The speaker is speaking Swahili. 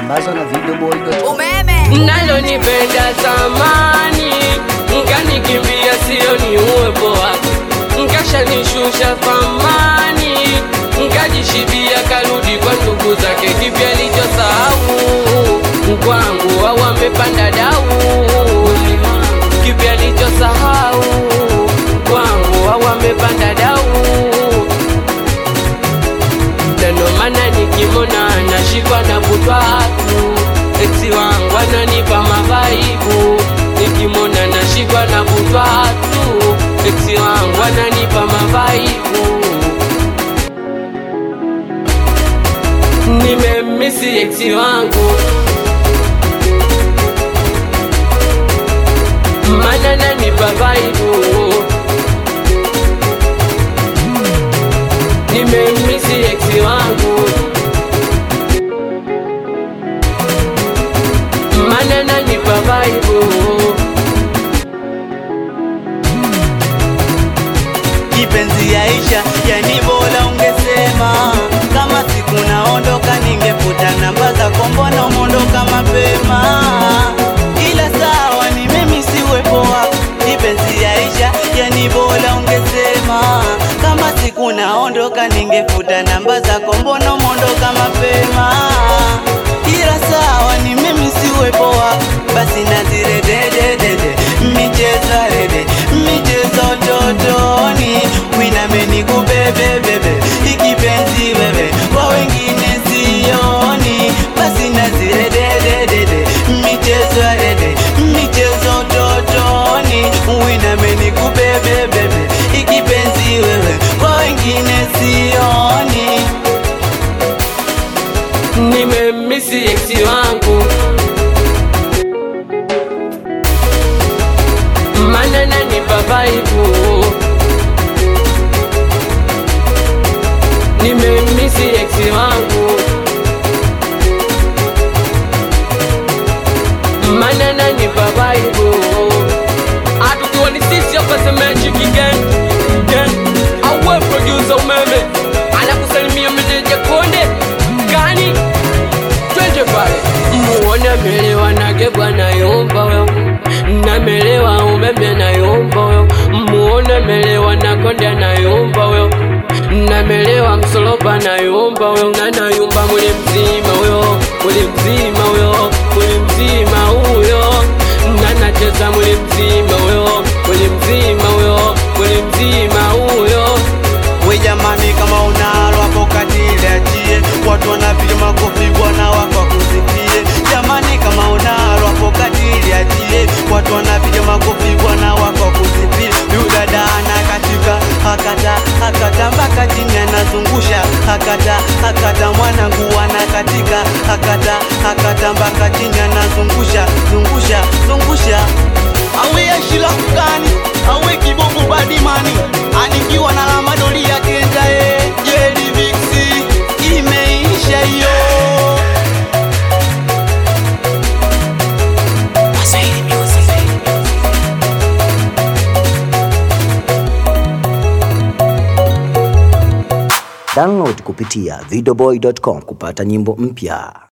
Sambaza na videoboy.com. umeme nalonipenda zamani nkanikimbia sio ni uwepo wako nkashanishusha thamani nkajishibia karudi kwa ndugu zake kipya lichosahau kwangu au amepanda dau kipya lichosahau kwangu au amepanda dau ndio maana nikimona nashikwa na butwatu eksi wangu ananipa mavaibu nikimona nashikwa na butwatu eksi wangu ananipa mavaibu nimemisi eksi wangu mana nanipa vaibu nimemisi eksi wangu mana nanipa vaibu kipenzi yaisha, yani bora ungesema kama siku naondoka, ningefuta namba zako, mbona umeondoka mapema? Ila sawa, ni mimi si uwepo wako. Kipenzi yaisha, yani bora ungesema kama siku naondoka, ningefuta namba zako, mbona umeondoka mapema? Ila sawa, ni mimi si uwepo wako, basi nazire dededede michezo rede michezo totoni winameni kubebebebe ikipenzi wewe kwa wengine sioni basi nazire dededede michezo rede michezo totoni winameni kubebebebe ikipenzi wewe kwa wengine sioni nimemisi eksi wangu mana nanipa vaibu nimemisi eksi wangu mana nanipa vaibu atukiwa ni sisi hapa semechi kigen gen awe producer umeme anakusalimia meneja konde gani twende pale muone amelewa nage bwana yomba wewe namelewa umeme nayomba wewe muone amelewa na konde anayomba wewe namelewa msoloba nayomba wewe nanayumba muli mzima huyo muli mzima huyo muli mzima huyo nanacheza muli mzima huyo muli mzima huyo muli mzima huyo we jamani, kama unalo hapo katile achie, watu wanapiga makofi bwana wako akusifie. Jamani, kama unalo hapo katile achie, watu wanapiga makofi bwana wako akusifie. Yu dada anakatika akata akata mpaka chini anazungusha akata akata mwanangu anakatika akata akata mpaka chini anazungusha zungusha zungusha awe ashila kukani awe kibogo badimani anikiwa na lamadoli ya kenda e jeli viksi imeisha hiyo Download kupitia videoboy.com kupata nyimbo mpya.